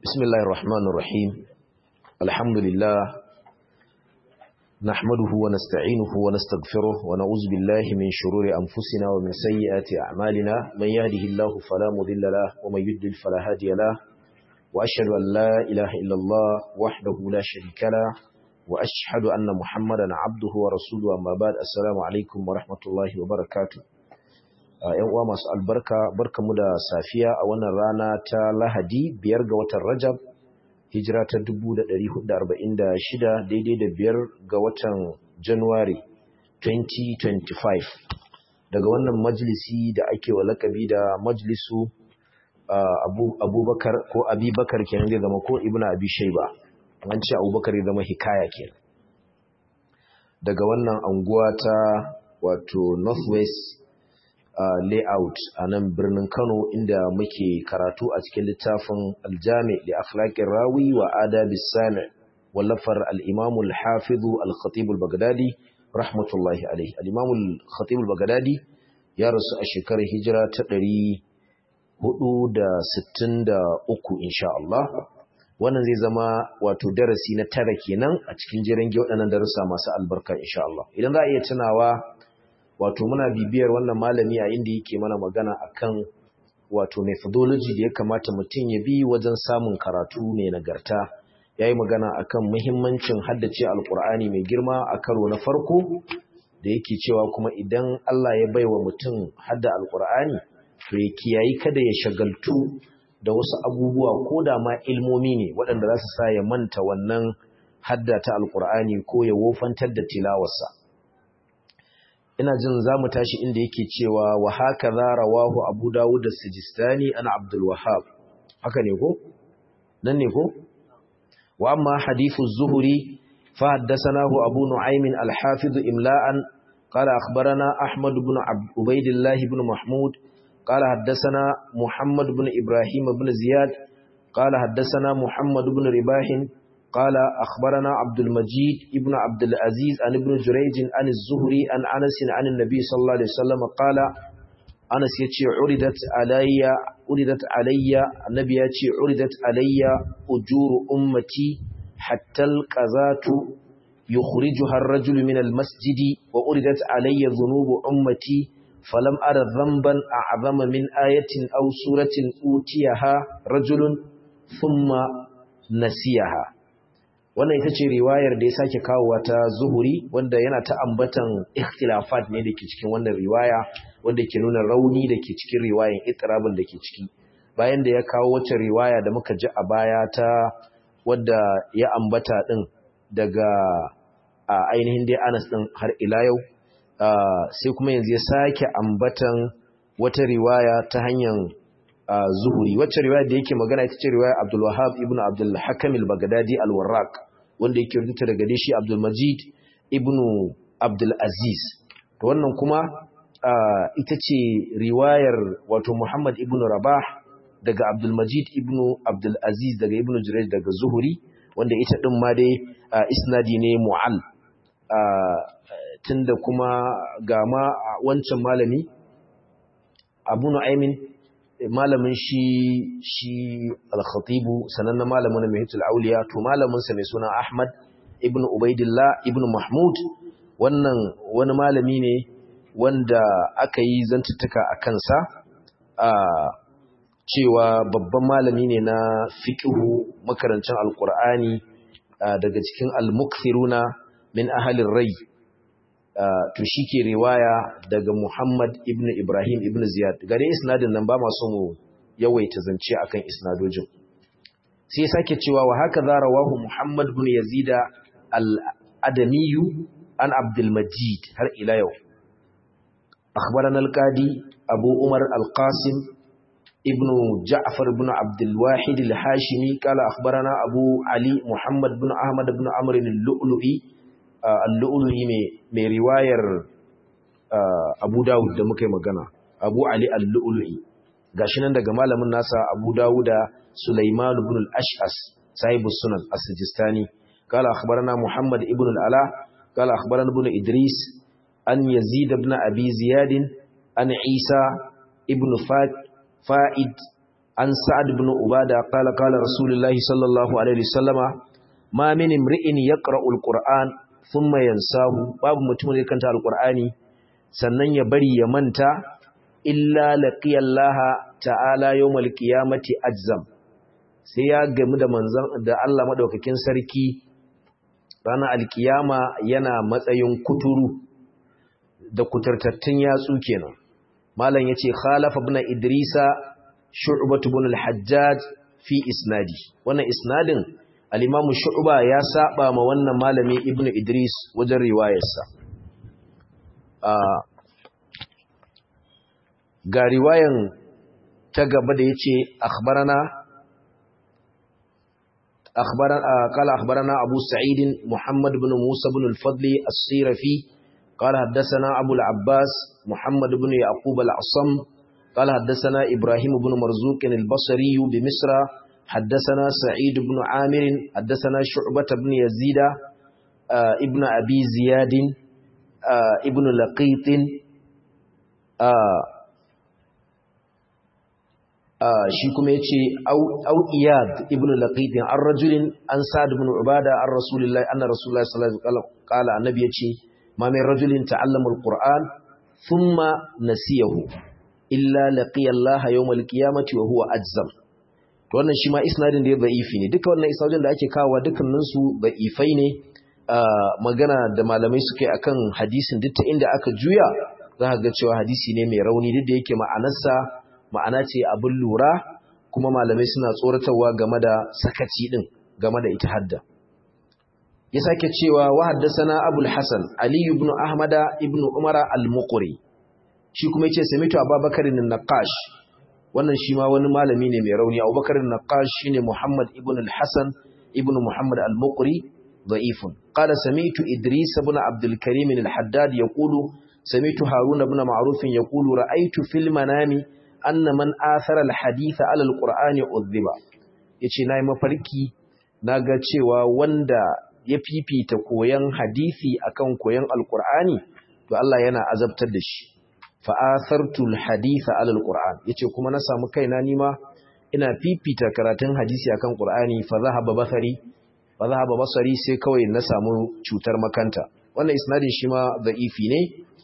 بسم الله الرحمن الرحيم الحمد لله نحمده ونستعينه ونستغفره ونعوذ بالله من شرور أنفسنا ومن سيئات أعمالنا من يهده الله فلا مضل له ومن يضلل فلا هادي له وأشهد أن لا إله إلا الله وحده لا شريك له وأشهد أن محمدا عبده ورسوله أما بعد السلام عليكم ورحمة الله وبركاته ‘yan uwa masu albarka barkamu da safiya a wannan rana ta lahadi biyar ga watan rajab hijira ta 1446 daidai da biyar ga watan januwari 2025 daga wannan majalisi da ake wa lakabi da majalisu abubakar ko abubakar kenan zai zama ko ibn abi shaiba an ce abubakar ya zama hikaya kenan daga wannan anguwa ta wato northwest Uh, layout a nan birnin Kano inda muke karatu a cikin littafin aljami da akhlaqir rawi wa adabis sami wallafar al-imam al-hafiz al-khatib al-baghdadi rahmatullahi alayhi al-imam al-khatib al-baghdadi ya rasu a shekarar hijira ta 463 insha Allah wannan zai zama wato darasi na tara kenan a cikin jiran waɗannan darussa masu albarka insha Allah idan za a iya tunawa wato muna bibiyar wannan malami a inda yake mana magana akan wato methodology da ya kamata mutum ya bi wajen samun karatu mai nagarta yayi magana akan muhimmancin haddace alkur'ani mai girma a karo na farko da yake cewa kuma idan Allah ya baiwa mutum hadda alkur'ani to ya kiyayi kada ya shagaltu da wasu abubuwa ko da ma ilmomi ne waɗanda za su sa ya manta wannan hadda ta alkur'ani ko ya wofantar da tilawarsa ina jin za mu tashi inda yake cewa wa haka za rawahu abu dawud da sijistani ana abdul wahab haka ne ko nan ne ko wa amma hadithu zuhuri fa haddathanahu abu nu'aym al-hafiz imla'an qala akhbarana ahmad ibn ubaydillah ibn mahmud qala haddathana muhammad ibn ibrahim ibn ziyad qala haddathana muhammad ibn ribah قال أخبرنا عبد المجيد ابن عبد العزيز عن ابن جريج عن الزهري عن أنس عن النبي صلى الله عليه وسلم قال أنس يتي عردت علي عردت علي النبي يتي عردت علي أجور أمتي حتى القذات يخرجها الرجل من المسجد وعردت علي ذنوب أمتي فلم أرى ذنبا أعظم من آية أو سورة أوتيها رجل ثم نسيها wannan ita ce riwayar da ya sake kawowa ta zuhuri wanda yana ta ambatan ikhtilafat ne da ke cikin wannan riwaya wanda ke nuna rauni da ke cikin riwayan itirabin da ke ciki bayan da ya kawo wacce riwaya da muka ji a baya ta wadda ya ambata din daga a ainihin dai anas din har ila yau sai kuma yanzu ya sake ambatan wata riwaya ta hanyar zuhuri wacce riwaya da yake magana ita ce riwaya Abdul Wahhab ibn Abdul Hakam al-Baghdadi al-Warraq wanda yake rubuta daga shi Abdul Majid ibn Abdul Aziz to wannan kuma ita ce riwayar wato Muhammad ibn Rabah daga Abdul Majid ibn Abdul Aziz daga Ibn Jurayj daga Zuhuri wanda ita din ma dai isnadi ne mu'al tunda kuma ga ma wancan malami Abu Nu'aymin malamin shi shi al-khatibu sanannen malamin mai hitul auliya to malamin sa mai suna Ahmad ibn Ubaidillah ibn Mahmud wannan wani malami ne wanda aka yi zantuttuka a kansa a cewa babban malami ne na fiqhu makarancin alqur'ani daga cikin al-mukthiruna min ahalin rai Uh, to shi ke riwaya daga Muhammad ibn Ibrahim ibn Ziyad gare isnadin nan ba masu mu yawaita zance akan isnadojin sai ya sake cewa wa haka za rawahu Muhammad ibn Yazid al-Adamiyu an Abdul Majid har ila yau akhbarana al-Qadi Abu Umar al-Qasim ibn Ja'far ibn Abdul Wahid al-Hashimi qala akhbarana Abu Ali Muhammad ibn Ahmad ibn Amr al-Lu'lu'i al-lu'lu'i mai riwayar Abu Dawud da muka yi magana Abu Ali al-lu'lu'i gashi nan daga malamin nasa Abu Dawuda Sulaiman ibn al-Ash'as sahibu sunan as-Sijistani qala akhbarana Muhammad ibn al-Ala qala akhbarana ibn Idris an Yazid ibn Abi Ziyad an Isa ibn Fa'id an sa'ad ibn ubada qala qala rasulullahi sallallahu alaihi wasallama ma min imri'in yaqra'u alquran thumma yansahu babu mutum da kanta alqur'ani sannan ya bari ya manta illa laqiyallaha ta'ala yawmal qiyamati ajzam sai ya gamu da manzon da Allah madaukakin sarki ranar alkiyama yana matsayin kuturu da kuturtattun yatsu kenan malam yace khalafa ibn idrisa shu'bah ibn al-hajjaj fi isnadi wannan isnadin al-imam shu'ba ya saba ma wannan malami ibn idris wajen riwayarsa ga riwayan ta gaba da yace akhbarana akhbarana qala akhbarana abu sa'id muhammad ibn musa ibn al-fadl as-sirafi قال حدثنا أبو العباس محمد بن يعقوب العصم قال حدثنا إبراهيم بن مرزوق البصري بمصر حدثنا سعيد بن عامر حدثنا شعبة بن يزيد آه ابن أبي زياد آه ابن لقيط آه shi kuma ya ce au iyad ibn laqidin an rajulin an sa'ad ibn ubada an rasulullahi anna rasulullahi sallallahu alaihi wasallam qala annabi yace ma min rajulin ta'allama alquran thumma nasiyahu illa laqiya Allah yawm alqiyamati wa huwa ajzam to wannan shi ma isnadin da ya da'ifi ne duka wannan isnadin da ake kawo dukkanin su da'ifai ne magana da malamai suke akan hadisin duk ta inda aka juya za ka ga cewa hadisi ne mai rauni duk da yake ma'anarsa ma'ana ce abin lura kuma malamai suna tsoratarwa game da sakaci din game da ita hadda ya sake cewa wa haddasana abul hasan ali ibn ahmada ibn umara al-muqri shi kuma yace samitu abubakar ibn naqash wannan shi ma wani malami ne mai rauni abubakar ibn naqash shine muhammad ibn al-hasan ibn muhammad al-muqri ضعيف قال سمعت إدريس بن عبد الكريم الحداد يقول سمعت هارون بن معروف يقول رأيت في المنام anna man athara alhadith ala alqur'ani udhiba yace nayi mafarki naga cewa wanda ya fifita koyan hadisi akan koyan alqur'ani to Allah yana azabtar da shi fa athartu alhadith ala alqur'an yace kuma na samu kaina nima ina fifita karatun hadisi akan qur'ani fa zahaba basari fa zahaba basari sai kawai na samu cutar makanta wannan isnadin shi ma da'ifi ne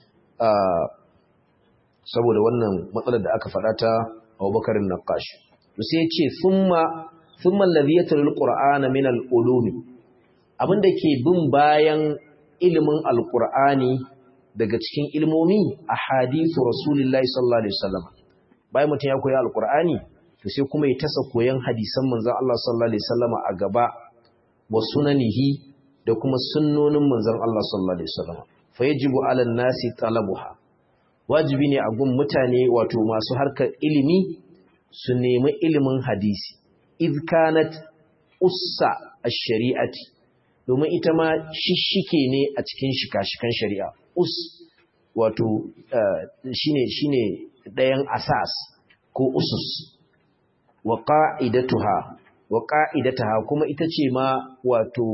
saboda wannan matsalar da aka faɗa ta Abubakar Naqash to sai ya ce thumma thumma alladhi yatlul qur'ana min al-ulumi abinda ke bin bayan ilimin alqur'ani daga cikin ilmomi ahadithu rasulillahi sallallahu alaihi wasallam bayan mutum ya koyi alqur'ani to sai kuma ya tasa koyan hadisan manzon Allah sallallahu alaihi wasallam a gaba wa sunanihi da kuma sunnonin manzon Allah sallallahu alaihi wasallam fa yajibu 'ala an-nasi talabuha wajibi ne a gun mutane wato masu harkar ilimi su nemi ilimin hadisi iz kanat ussa ash-shari'ati domin ita ma shishike ne a cikin shika-shikan shari'a us wato shine shine dayan asas ko usus wa qa'idatuha wa qa'idataha kuma ita ce ma wato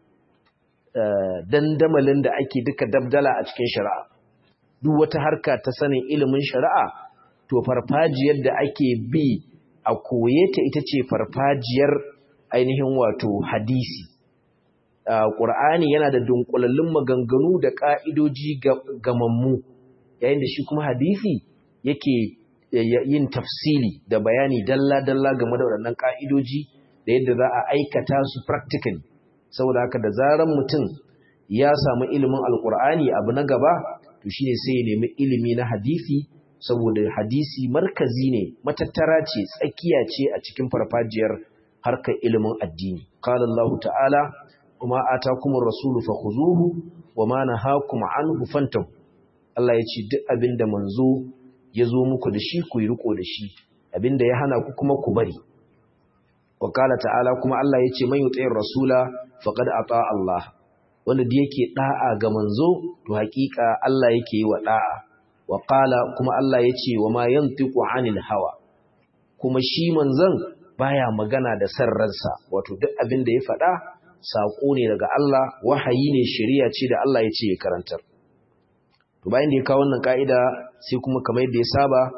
dandamalin da ake duka dabdala a cikin shari'a duk wata harka ta sanin ilimin shari'a to farfajiyar da ake bi a koye ta ita ce farfajiyar ainihin wato hadisi ƙur'ani yana da dunkulallun maganganu da ƙa'idoji gamammu yayin da shi kuma hadisi yake yin tafsili da bayani dalla-dalla game da waɗannan ƙa'idoji da yadda za a aikata su practically saboda haka da zaran mutum ya samu ilimin alƙur'ani abu na gaba to shine sai ya nemi ilimi na hadisi saboda hadisi markazi ne matattara ce tsakiya ce a cikin farfajiyar harkar ilimin addini qala Allah ta'ala kuma atakumur rasulu fakhuzuhu wama nahakum anhu fantahu Allah ya ce duk abinda manzo ya zo muku da shi ku yi riko da shi abinda ya hana ku kuma ku bari wa qala ta'ala kuma Allah ya ce man yuti'ir rasula faqad ata Allah wanda da yake da'a ga manzo to hakika Allah yake yi wa da'a wa qala kuma Allah yace wa ma yantiqu anil hawa kuma shi manzon baya magana da sarransa wato duk abin da ya faɗa sako ne daga Allah wahayi ne shari'a ce da Allah yace ya karantar to bayan da ya kawo wannan kaida sai kuma kamar yadda ya saba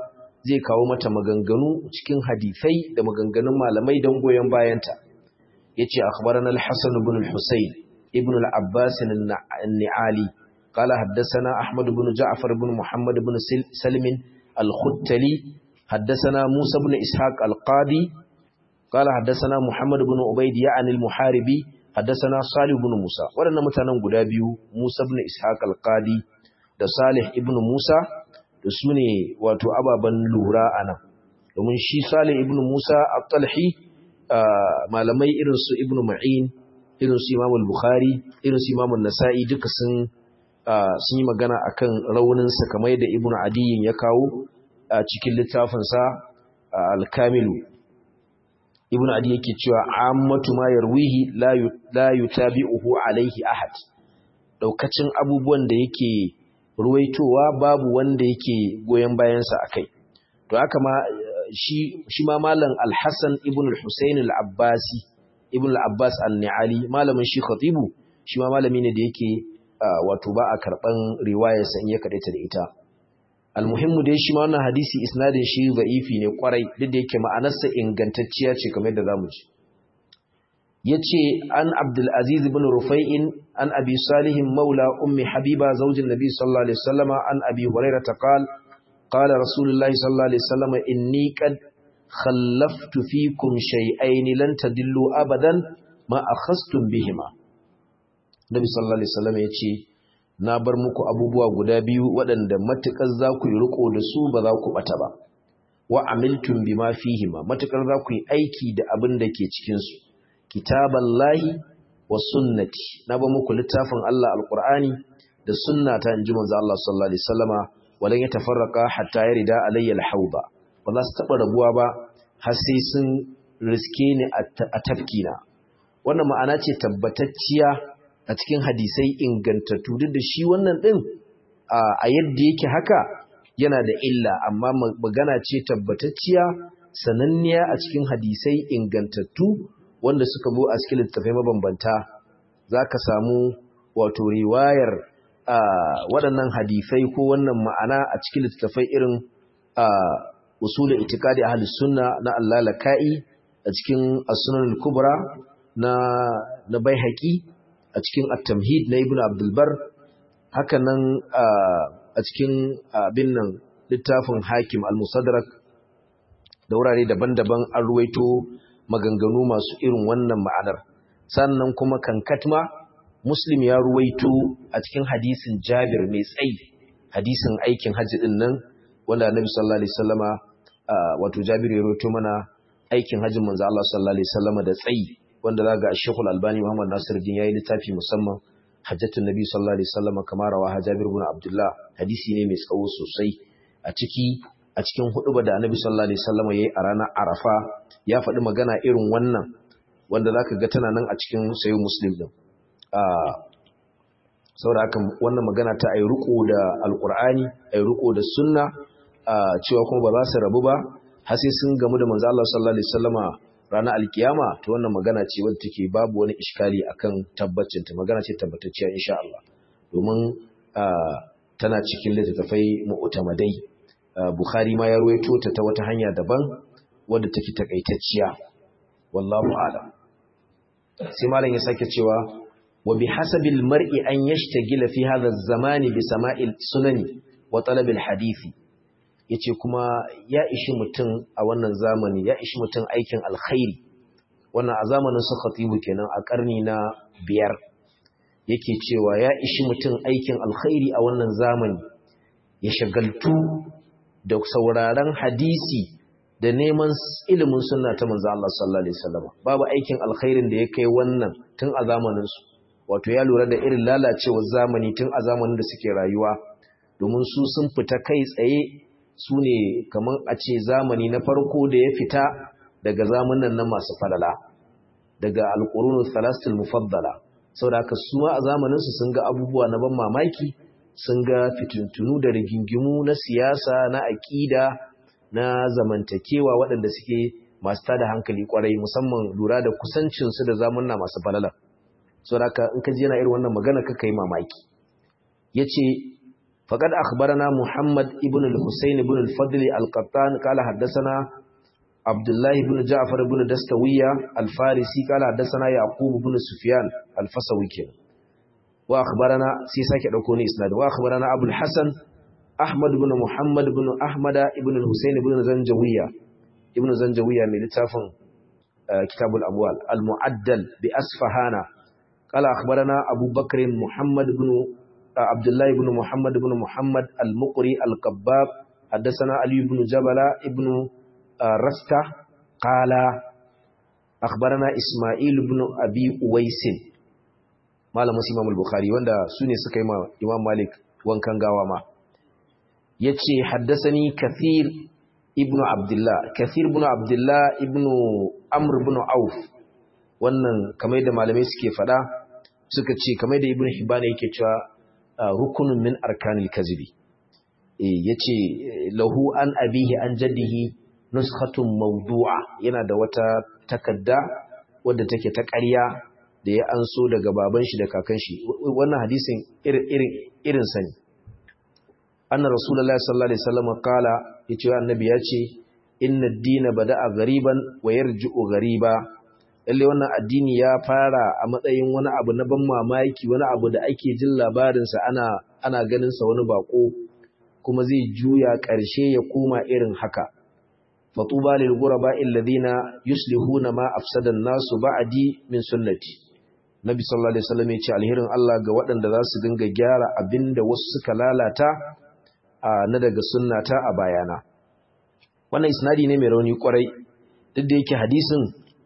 zai kawo mata maganganu cikin hadisai da maganganun malamai don goyon bayanta yace akhbarana al-hasan ibn al-husayn ibn al-abbas an-ni'ali قال حدثنا أحمد بن جعفر بن محمد بن سلم الختلي حدثنا موسى بن إسحاق القاضي قال حدثنا محمد بن عبيد يعني المحاربي حدثنا صالح بن موسى ولنا متانن guda biyu Musa ibn Ishaq al-Qadi da Salih ibn Musa da sune wato ababan lura anan domin shi Salih ibn Musa at-Talhi malamai irin su Ibn Ma'in irin su Imam al-Bukhari irin su Imam an-Nasa'i duka sun sun yi magana akan raunin sa kamar yadda Ibn Adiyin ya kawo a cikin littafinsa al-Kamilu ibn adi yake cewa ammatu ma yarwihi la yutabi'uhu alaihi ahad daukacin abubuwan da yake ruwaitowa babu wanda yake goyen bayan sa akai to haka ma shi shi ma malam al-Hasan ibn al-Husayn al-Abbasi ibn al-Abbas an-Ni'ali malamin shi khatibu shi ma malami ne da yake wato ba a karban riwayar sa in ya kadaita da ita almuhimmu dai shi ma wannan hadisi isnadin shi za'ifi ne kwarai duk da yake ma'anarsa ingantacciya ce kamar yadda zamu ji yace an Abdul Aziz ibn Rufai'in an Abi Salih maula ummi Habiba zaujin Nabi sallallahu alaihi wasallam an Abi Hurairah qala qala Rasulullah sallallahu alaihi wasallam inni qad khallaftu fikum shay'ain lan tadillu abadan ma akhastum bihima Nabi sallallahu alaihi wasallam yace na bar muku abubuwa guda biyu waɗanda matuƙar za ku yi riko da su ba za ku ɓata ba wa amiltum bima fihima matuƙar za ku yi aiki da abin da ke cikinsu kitaballahi wa sunnati na ba muku littafin Allah alƙur'ani da sunnata in ji manzo Allah sallallahu alaihi wasallama walan yatafarraqa hatta yarida alayya alhawda ba za su taɓa rabuwa ba har sai sun riske ni a tafkina wannan ma'ana ce tabbatacciya a cikin hadisai ingantattu duk da shi wannan ɗin a yadda yake haka yana da illa amma magana ce tabbatacciya sananniya a cikin hadisai ingantattu wanda suka zo a cikin littattafai mabambanta za ka samu wato riwayar waɗannan hadisai ko wannan ma'ana a cikin littattafai irin usulul itikadi ahlus sunna na Allah laka'i a cikin as-sunan al-kubra na na baihaqi a cikin at-tamhid na ibnu abdul bar haka nan a cikin abin nan littafin hakim al-musadrak da wurare daban-daban an ruwaito maganganu masu irin wannan ma'anar sannan kuma kankatma muslim ya ruwaito a cikin hadisin jabir mai tsayi hadisin aikin hajji din nan wanda annabi sallallahu alaihi wasallama wato jabir ya ruwaito mana aikin hajjin manzo Allah sallallahu alaihi wasallama da tsayi wanda zaga Sheikh Al-Albani Muhammad Nasiruddin yayi littafi musamman hajjatun nabi sallallahu alaihi wasallama kamar rawa Jabir ibn Abdullah hadisi ne mai tsawo sosai a ciki a cikin huduba da annabi sallallahu alaihi wasallama yayi a ranar Arafa ya faɗi magana irin wannan wanda zaka ga tana nan a cikin sayo Muslim din saboda haka wannan magana ta ayi riko da alqur'ani ayi riko da sunna cewa kuma ba za su rabu ba har sai sun gamu da manzo Allah sallallahu alaihi wasallama ranar alkiyama to wannan magana ce wadda take babu wani iskali akan tabbacin ta magana ce tabbatacciya insha Allah domin tana cikin littattafai mu'tamadai Bukhari ma ya ruwaito ta ta wata hanya daban wadda take takaitacciya wallahu a'lam sai malam ya sake cewa wa bihasabil mar'i an yashtagila fi hadha az-zamani bi sama'il sunani wa talab al-hadisi yace kuma ya ishi mutum a wannan zamani ya ishi mutum aikin alkhairi wannan a zamanin su khatibu kenan a karni na biyar yake cewa ya ishi mutum aikin alkhairi a wannan zamani ya shagaltu da sauraron hadisi da neman ilimin sunna ta manzo Allah sallallahu alaihi wasallam babu aikin alkhairin da ya kai wannan tun a zamanin su wato ya lura da irin lalacewar zamani tun a zamanin da suke rayuwa domin su sun fita kai tsaye su ne kamar a ce zamani na farko da ya fita daga zamanin nan masu falala daga alƙurunu salastul mufaddala saboda haka su ma a zamaninsu sun ga abubuwa na ban mamaki sun ga fitintunu da rigingimu na siyasa na aƙida na zamantakewa waɗanda suke masu tada hankali kwarai musamman lura da kusancinsu da zamanna masu falala saboda haka in ka ji yana irin wannan magana ka kai mamaki yace faqad akhbarana muhammad ibn al-husayn ibn al-fadl al-qattan qala haddathana abdullah ibn ja'far ibn dastawiya al-farisi qala haddathana yaqub ibn sufyan al-fasawi kenan wa akhbarana sai sake dauko ni isnad wa akhbarana abul hasan ahmad ibn muhammad ibn ahmada ibn al-husayn ibn zanjawiya ibn zanjawiya mai littafin kitabul amwal al-mu'addal bi asfahana qala akhbarana abu bakr muhammad ibn abdullah ibn muhammad ibn muhammad al-muqri al-qabbab haddathana ali ibn jabala ibn rasta qala akhbarana isma'il ibn abi uwais malamin imam al-bukhari wanda sune suka yi ma imam malik wankan gawa ma yace haddathani kathir ibn abdullah kathir ibn abdullah ibn amr ibn auf wannan kamar da malamai suke fada suka ce kamar da ibn hibana yake cewa rukunun min arkanil kazibi eh yace lahu an abihi an jaddihi nuskhatun mawdu'a yana da wata takadda wadda take ta ƙarya da ya anso daga baban shi da kakan shi wannan hadisin irin irin irin sani anna rasulullahi sallallahu alaihi wasallam qala yace annabi yace inna ad-dina bada'a ghariban wa yarji'u ghariba lalle wannan addini ya fara a matsayin wani abu na ban mamaki wani abu da ake jin labarin sa ana ana ganin sa wani bako kuma zai juya ƙarshe ya koma irin haka fatuba lil ghuraba alladhina yuslihuna ma afsada an-nasu ba'di min sunnati nabi sallallahu alaihi wasallam yace alherin Allah ga waɗanda za su dinga gyara abinda wasu suka lalata na daga sunnata a bayana wannan isnadi ne mai rauni kwarai duk da yake hadisin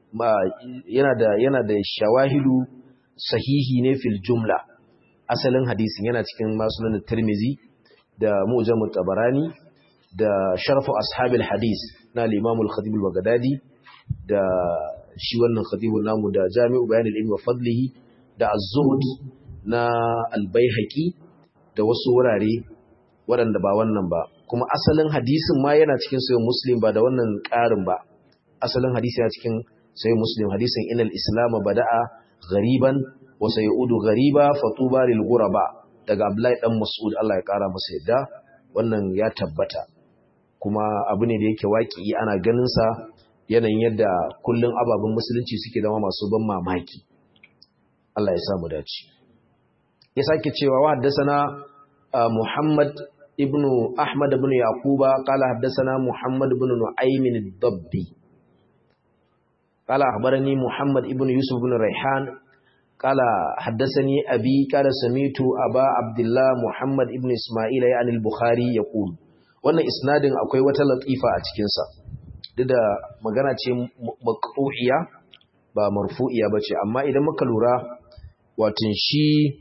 yana da yana da shawahidu sahihi ne fil jumla asalin hadisin yana cikin masunan tirmizi da mu'jam tabarani da sharfu ashabil hadis na al-imam al-khatib al-baghdadi da shi wannan khatibun namu da jami'u bayan al-ilmi wa fadlihi da az-zuhd na al-baihaqi da wasu wurare waɗanda ba wannan ba kuma asalin hadisin ma yana cikin sayin muslim ba da wannan ƙarin ba asalin hadisi yana cikin sayin muslim hadisin inal islam bada'a ghariban wa sayudu ghariba fatuba lil ghuraba daga abdullahi dan mas'ud Allah ya ƙara masa yadda wannan ya tabbata kuma abu ne da yake waki ana ganin sa yanayin yadda kullun ababen musulunci suke zama masu ban mamaki Allah ya samu dace ya sake cewa wa haddasa Muhammad ابن أحمد بن يعقوب قال حدثنا محمد بن نعيم الضبي قال أخبرني محمد ابن يوسف بن ريحان قال حدثني أبي قال سميت أبا عبد الله محمد ابن إسماعيل يعني البخاري يقول wannan isnadin akwai wata latifa a cikinsa duk da magana ce maqtu'iya ba marfu'iya bace amma idan muka lura watin shi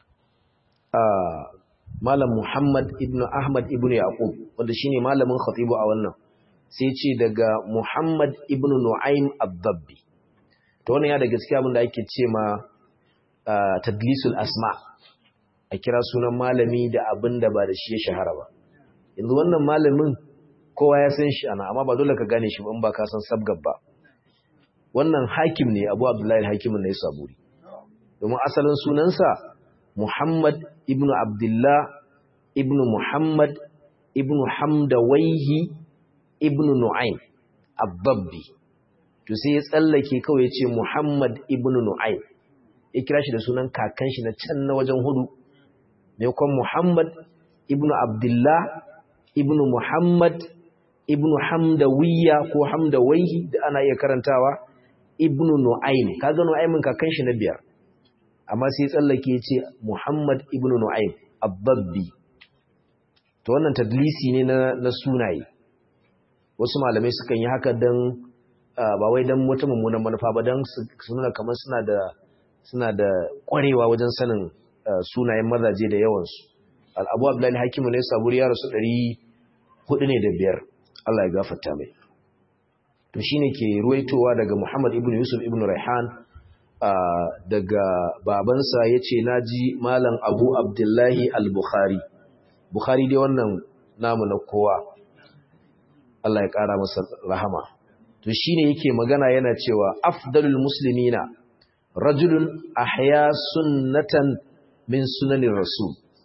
Malam Muhammad ibn Ahmad ibn Yaqub wanda shine malamin khatibu a wannan sai ce daga Muhammad ibn Nu'aym ad-Dabbi to wannan ya da gaskiya abin da ake ce ma tadlisul asma a kira sunan malami da abin da ba da shi ya shahara ba yanzu wannan malamin kowa ya san shi ana amma ba dole ka gane shi ba in ba ka san sabgab ba wannan hakim ne Abu Abdullahi al-Hakim ne Saburi domin asalin sunansa Muhammad ibn Abdullah ibn Muhammad ibn Hamdawaihi ibn Nu'aym Ababbi to sai ya tsallake kawai ya ce Muhammad ibn Nu'aym ya kira shi da sunan kakan shi na can na wajen hudu ne kuma Muhammad ibn Abdullah ibn Muhammad ibn Hamdawiyya ko Hamdawaihi da ana iya karantawa ibn Nu'aym kaga Nu'aymin kakan shi na biyar amma sai tsallake ce Muhammad ibn Nu'aym Ababbi to wannan tadlisi ne na, na sunaye wasu malamai sukan yi haka dan ba wai dan wata mummunan manufa ba dan su nuna kamar suna da suna da kwarewa wajen sanin sunayen mazaje da yawan su Al-Abu Abdullahi Hakimu ne saburi ya rasu 400 ne da biyar Allah ya gafarta mai to shine ke ruwaitowa daga Muhammad ibn Yusuf ibn Raihan Uh, daga babansa ya ce na ji malam abu abdullahi al-bukhari bukhari dai wannan namu na kowa Allah ya ƙara masa rahama to shine yake magana yana cewa afdalul muslimina rajulun ahya sunnatan min sunanin rasul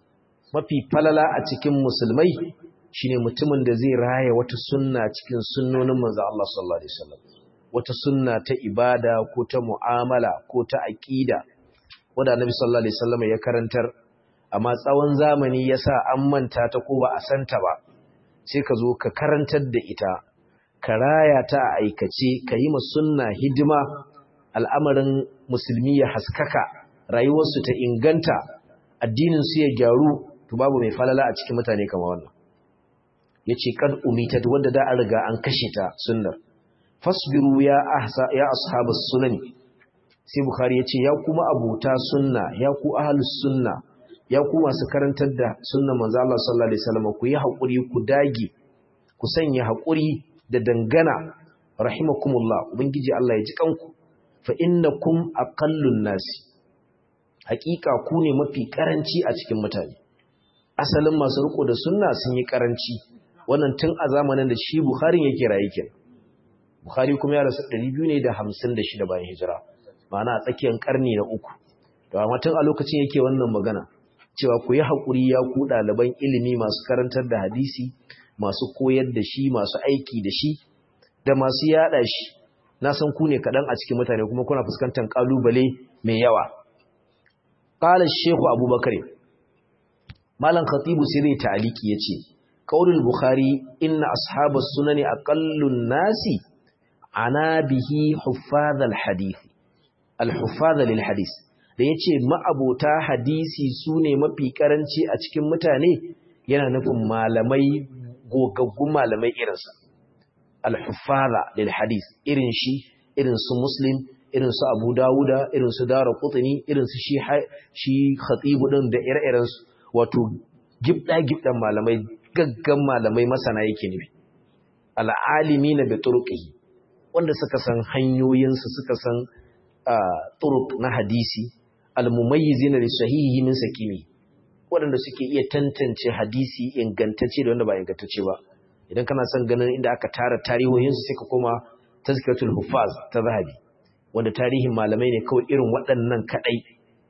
mafi falala a cikin musulmai shine mutumin da zai raya wata sunna cikin sunnonin manzo Allah sallallahu alaihi wasallam wata sunna ta ibada ko ta mu'amala ko ta aqida wanda Annabi sallallahu alaihi wasallam ya karantar amma tsawon zamani yasa an manta ta ko ba a santa ba sai ka zo ka karantar da ita ka raya ta a aikace ka yi ma sunna hidima al'amarin musulmi ya haskaka rayuwarsu ta inganta addinin su ya gyaru to babu mai falala a cikin mutane kamar wannan yace kad umitat wanda da an riga an kashe ta sunnar fasbiru ya ahsa ya ashabus sunan sai bukhari yace ya kuma abuta sunna ya ku ahlus sunna ya ku masu karantar da sunnan manzo Allah sallallahu alaihi wasallam ku yi hakuri ku dage ku sanya hakuri da dangana rahimakumullah ubangiji Allah ya ji kanku fa innakum aqallun nasi hakika ku ne mafi karanci a cikin mutane asalin masu riko da sunna sun yi karanci wannan tun a zamanin da shi Bukhari yake rayu kenan Bukhari kuma ya rasu 256 bayan hijira ma'ana a tsakiyar karni na uku to amma tun a lokacin yake wannan magana cewa ku yi hakuri ya ku ɗaliban ilimi masu karantar da hadisi masu koyar da shi masu aiki da shi da masu yada shi na san ku ne kaɗan a cikin mutane kuma kuna fuskantar ƙalubale mai yawa qala shehu abubakar malam khatibu sirri ta'aliki yace qaulul bukhari inna ashabas sunani aqallun nasi ana bihi huffaz al hadith al huffaz lil hadith da yace ma'abota hadisi sune mafi karanci a cikin mutane yana nufin malamai gogaggun malamai irinsa al huffaz lil hadith irin shi irin su muslim irin su abu dawuda irin su dara kutuni irin su shi khatibu din da ire-irensu wato gibda-gibdan malamai gaggan malamai masana yake nufi al'alimi na beturuƙi wanda suka san hanyoyinsu suka san turuk na hadisi almumayyizi na sahihi min sakimi waɗanda suke iya tantance hadisi ingantacce da wanda ba ingantacce ba idan kana son ganin inda aka tara tarihohinsu sai ka koma tazkiratul hufaz ta zahabi wanda tarihin malamai ne kawai irin waɗannan kaɗai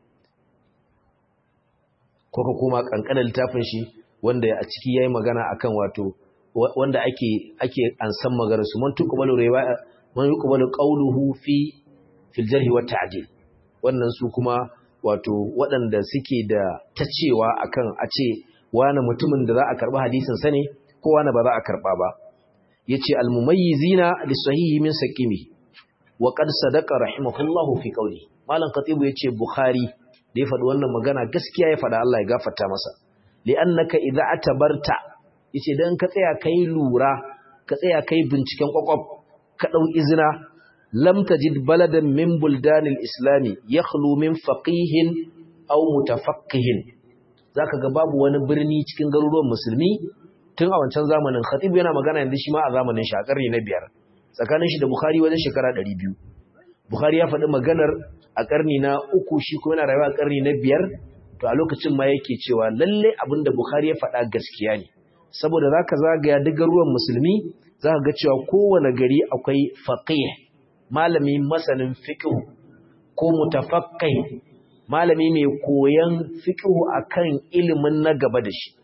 ko ka koma ƙanƙanar littafin shi wanda a ciki ya yi magana akan wato wanda ake ake an san maganar su man tuqbalu riwaya man yuqbalu qawluhu fi fil jarh wa ta'dil wannan su kuma wato waɗanda suke da tacewa akan a ce wani mutumin da za a karɓi hadisin sa ne ko wani ba za a karɓa ba yace al mumayyizina lis sahihi min saqimi wa qad sadaqa rahimahullahu fi qawli malam khatibu yace bukhari da ya faɗi wannan magana gaskiya ya faɗa Allah ya gafarta masa li'annaka idza atabarta yace dan ka tsaya kai lura ka tsaya kai binciken kwakwaf ka dau izina lam tajid baladan min buldanil islami yakhlu min faqihin aw mutafaqqihin zaka ga babu wani birni cikin garuruwan musulmi tun a wancan zamanin khatib yana magana yanzu shi ma a zamanin shi a karni na biyar tsakanin shi da bukhari wajen shekara 200 bukhari ya faɗi maganar a ƙarni na uku shi kuma yana rayuwa a ƙarni na biyar to a lokacin ma yake cewa lalle abin da Bukhari ya faɗa gaskiya ne saboda zaka zagaya duk ruwan musulmi zaka ga cewa kowane gari akwai faqih malami masanin fiqh ko mutafaqqih malami mai koyan fiqh akan ilimin na gaba da shi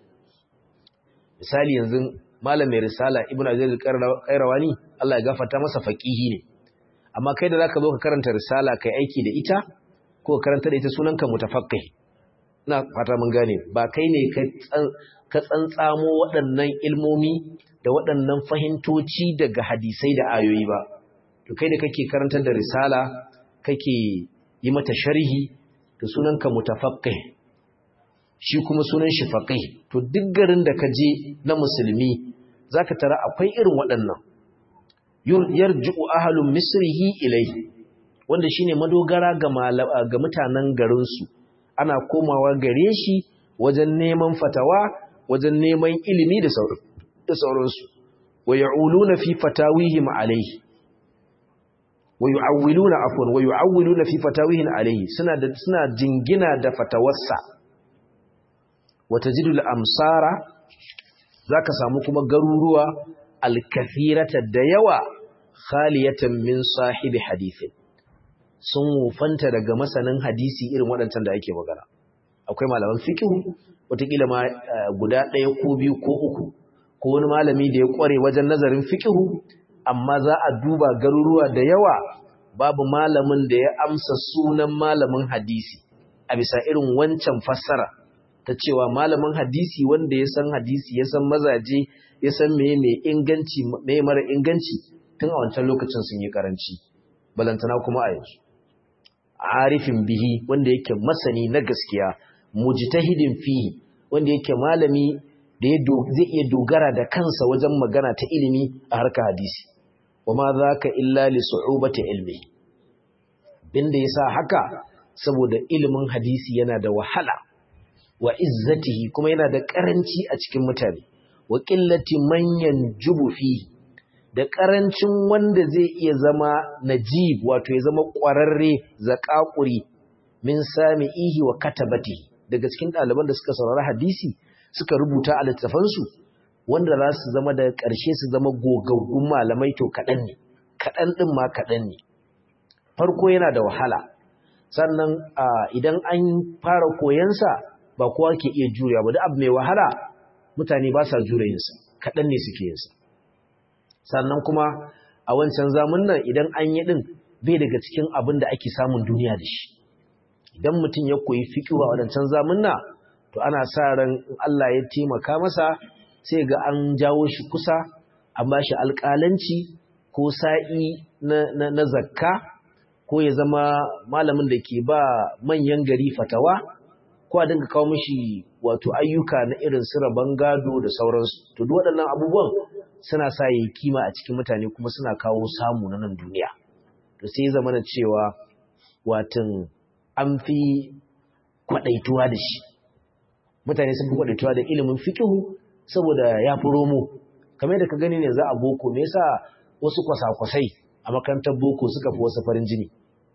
misali yanzu malamin risala ibnu azir al-qayrawani Allah ya gafarta masa faqihi ne amma kai da zaka zo ka karanta risala kai aiki da ita ko karanta da ita sunanka mutafaqqih ina fata mun gane ba kai ne ka tsantsamo waɗannan ilmomi da waɗannan fahimtoci daga hadisai da ayoyi ba to kai da kake karantar da risala kake yi mata sharhi to sunanka mutafaqqih shi kuma sunan shi faqih to duk garin da ka je na musulmi zaka tara akwai irin waɗannan yarji'u ahlun misrihi ilayhi wanda shine madogara ga ga mutanen garin su ana komawa gare shi wajen neman fatawa wajen neman ilimi da sauran da sauransu wa ya'uluna fi fatawihim alayhi wa yu'awwiluna afwan wa yu'awwiluna fi fatawihim alayhi suna da suna jingina da fatawarsa wa tajidul amsara zaka samu kuma garuruwa alkathirata da yawa khaliyatan min sahibi hadithin sun wufanta daga masanin hadisi irin waɗancan da ake magana akwai malaman fikihu wataƙila ma guda ɗaya ko biyu ko uku ko wani malami da ya ƙware wajen nazarin fikihu amma za a duba garuruwa da yawa babu malamin da ya amsa sunan malamin hadisi a bisa irin wancan fassara ta cewa malamin hadisi wanda ya san hadisi ya san mazaje ya san meye mai inganci meye mara inganci tun a wancan lokacin sun yi karanci balantana kuma a yanzu arifin bihi wanda yake masani na gaskiya mujtahidin fihi wanda yake malami da zai iya dogara da kansa wajen magana ta ilimi a harkar hadisi wama zaka illa li su'ubati ilmi binda yasa haka saboda ilimin hadisi yana da wahala wa izzatihi kuma yana da karanci a cikin mutane wa qillati man yanjubu fihi da ƙarancin wanda zai iya zama najib wato ya zama ƙwararre zaƙaƙuri min sami ihi wa katabati daga cikin ɗaliban da suka saurari hadisi suka rubuta a littafansu wanda za su zama daga ƙarshe su zama gogaggun malamai to kaɗan ne kaɗan ɗin ma kaɗan ne farko yana da wahala sannan idan an fara koyansa ba kowa ke iya juriya ba da abu mai wahala mutane ba sa jure yinsa kaɗan ne suke yinsa sannan kuma a wancan zamun nan idan an yi ɗin bai daga cikin abin da ake samun duniya da shi idan mutum ya koyi fikihu a wadancan zamun nan to ana sa ran in Allah ya taimaka masa sai ga an jawo shi kusa an ba shi alƙalanci ko sa'i na, na, zakka ko ya zama malamin da ke ba manyan gari fatawa ko a dinga kawo mishi wato ayyuka na irin su rabon gado da sauransu to duk waɗannan abubuwan suna sa yi kima a cikin mutane kuma suna kawo samu na nan duniya to sai zama na cewa watan an fi kwaɗaituwa da shi mutane sun fi kwaɗaituwa da ilimin fikihu saboda ya fi romo kamar da ka gani ne za a boko me yasa wasu kwasa-kwasai a makarantar boko suka fi wasu farin jini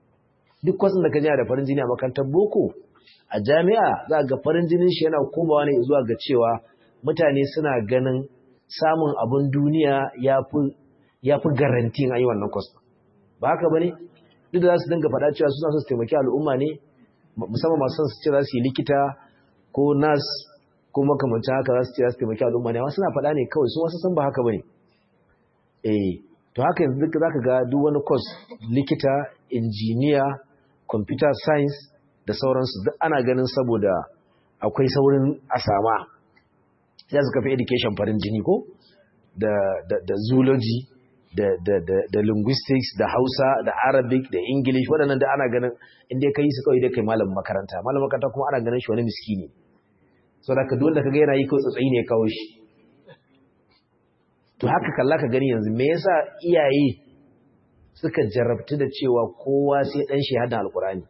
duk kwasan da ka da farin jini a makarantar boko a jami'a za ga farin jinin shi yana komawa ne zuwa ga cewa mutane suna ganin samun abin duniya ya fi garantin ayi wannan kwas ba haka ba ne duk da za su dinga faɗa cewa suna son su taimaki al'umma ne musamman masu son su ce za su yi likita ko nas ko makamancin haka za su ce za su taimaki al'umma ne amma suna faɗa ne kawai su wasu san ba haka ba ne eh to haka yanzu duk za ka ga duk wani kwas likita injiniya computer science da sauransu duk ana ganin saboda akwai saurin a sama sai su kafa education farin jini ko da, da, da zoology da, da, da, da linguistics da hausa da arabic da english waɗannan da ana ganin inda ka yi su kawai da kai malamin makaranta malamin makaranta kuma ana ganin shi wani miskini so da ka duk wanda ka ga yana yi kawai tsatsayi ne kawo shi to haka kalla ka gani yanzu me yasa iyaye suka jarabtu da cewa kowa sai dan shi hada alkurani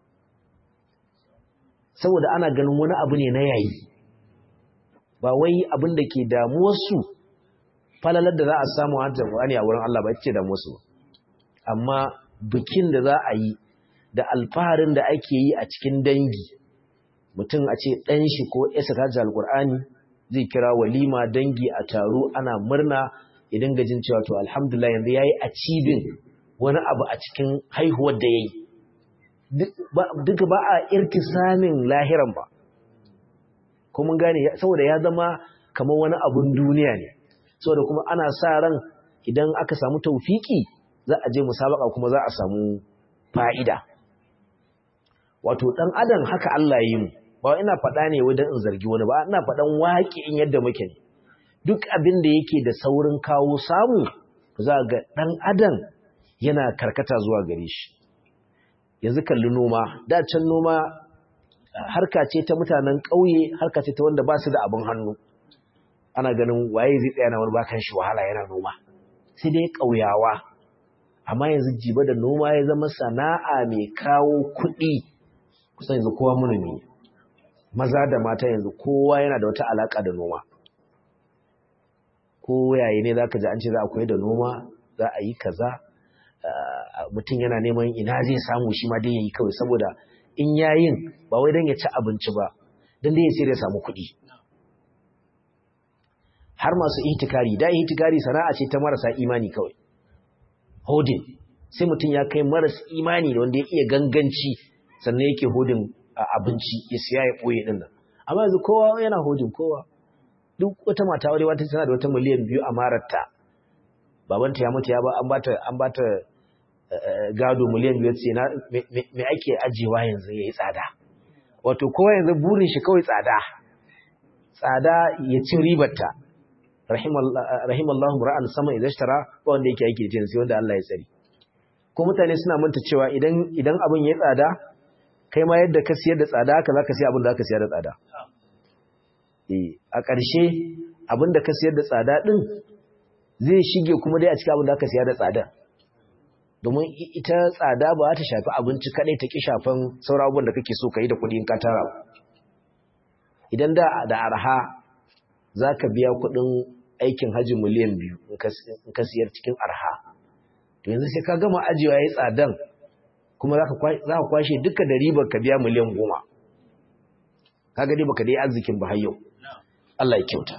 saboda ana ganin wani abu ne na yayi ba wai abin da ke damuwarsu falalar da za a samu hajjar Qur'ani a wurin Allah ba ita ce damuwarsu amma bikin da za a yi da alfaharin da ake yi a cikin dangi mutum a ce ɗan shi ko isa ta hajjar Qur'ani zai kira walima dangi a taro ana murna idan gajin cewa to alhamdulillah yanzu yayi achieving wani abu a cikin haihuwar da yayi duka ba a irtisamin lahiran ba ko mun gane saboda ya zama kamar wani abun duniya ne saboda kuma ana sa ran idan aka samu taufiki za a je musabaka kuma za a samu fa'ida wato dan adam haka Allah ya yi mu ba ina faɗa ne wajen in zargi wani ba ina faɗan in yadda muke ne duk abin da yake da saurin kawo samu za ga ɗan adam yana karkata zuwa gare shi yanzu kalli noma da can noma harka ce ta mutanen ƙauye harka ce ta wanda ba su da abin hannu ana ganin waye zai tsaya na wani bakan shi wahala yana noma sai dai ƙauyawa amma yanzu jiba da noma ya zama sana'a mai kawo kuɗi kusan yanzu kowa manomi maza da mata yanzu kowa yana da wata alaka da noma ko yayi ne zaka ji an ce za a koyi da noma za a yi kaza mutum yana neman ina zai samu shi ma dai yayi kawai saboda in yayin ba wai dan ya ci abinci ba dan dai ya sai ya samu kuɗi har masu ihtikari da ihtikari sana'a ce ta marasa imani kawai hodin sai mutum ya kai maras imani da wanda ya iya ganganci sannan yake hodin abinci ya siya ya ɓoye ɗin nan amma yanzu kowa yana hojin kowa duk wata mata wadda wata tana da wata miliyan biyu a mararta babanta ya mutu ya ba an bata an bata gado miliyan biyu ce na me ake ajewa yanzu yayi tsada wato kowa yanzu burin shi kawai tsada tsada ya ci ribarta rahimallahu ra'an sama idan tara ba wanda yake aiki da jinsi wanda Allah ya tsari ko mutane suna manta cewa idan idan abin ya tsada kai ma yadda ka siyar da tsada haka zaka siya abin da zaka siyar da tsada eh a ƙarshe abin da ka siyar da tsada din zai shige kuma dai a cikin abin da aka siyar da tsada domin ita tsada ba ta shafi abinci kadai ta ki shafan sauran abubuwan da kake so ka yi da kuɗi in ka tara idan da da arha zaka biya kuɗin aikin hajji miliyan biyu in ka siyar cikin arha to yanzu sai ka gama ajiyewa ya yi tsadan kuma za ka kwashe duka da ribar ka biya miliyan goma ka gani baka dai arzikin ba har yau Allah ya kyauta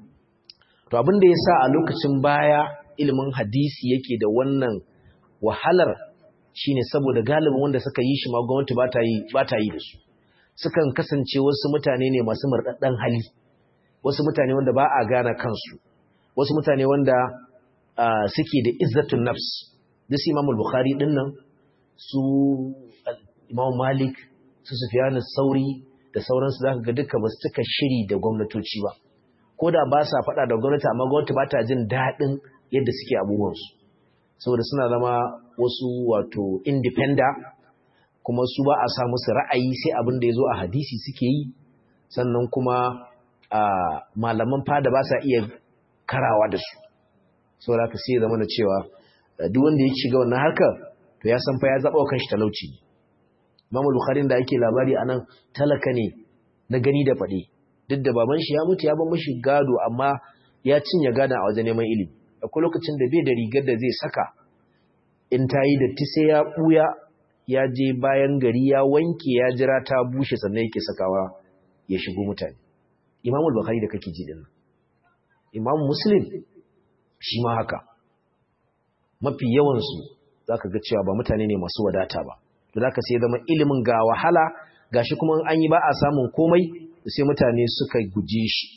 to abin da ya sa a lokacin baya ilimin hadisi yake da wannan wahalar shine saboda galibin wanda suka yi shi ma gwamnati ba ta yi ba ta yi da su sukan kasance wasu mutane ne masu murɗaɗɗen hali wasu mutane wanda ba a gane kansu wasu mutane wanda suke da izzatun nafs duk su imamul bukhari din nan su imam malik su sufyan sauri da sauransu zaka ga duka ba su cika shiri da gwamnatoci ba ko da ba sa faɗa da gwamnati amma gwamnati ba ta jin daɗin yadda suke abubuwansu saboda suna zama wasu wato independent kuma su ba a sa musu ra'ayi sai abin da ya zo a hadisi suke yi sannan kuma malaman fada ba sa iya karawa da su saboda haka sai zama da cewa duk wanda ya shiga wannan harkar to ya san fa ya zaba kan shi talauci Imam Bukhari da ake labari anan talaka ne na gani da fade duk da baban shi ya mutu ya bar mishi gado amma ya cinye gada a wajen neman ilimi akwai lokacin da bai da rigar da zai saka in ta yi datti sai ya buya ya je bayan gari ya wanke ya jira ta bushe sannan yake sakawa ya shigo mutane Imam Bukhari da kake ji din Imam Muslim shi ma haka mafi yawansu za ka ga cewa ba mutane ne masu wadata ba to za ka sai zama ilimin ga wahala ga shi kuma an yi ba a samun komai sai mutane suka guje shi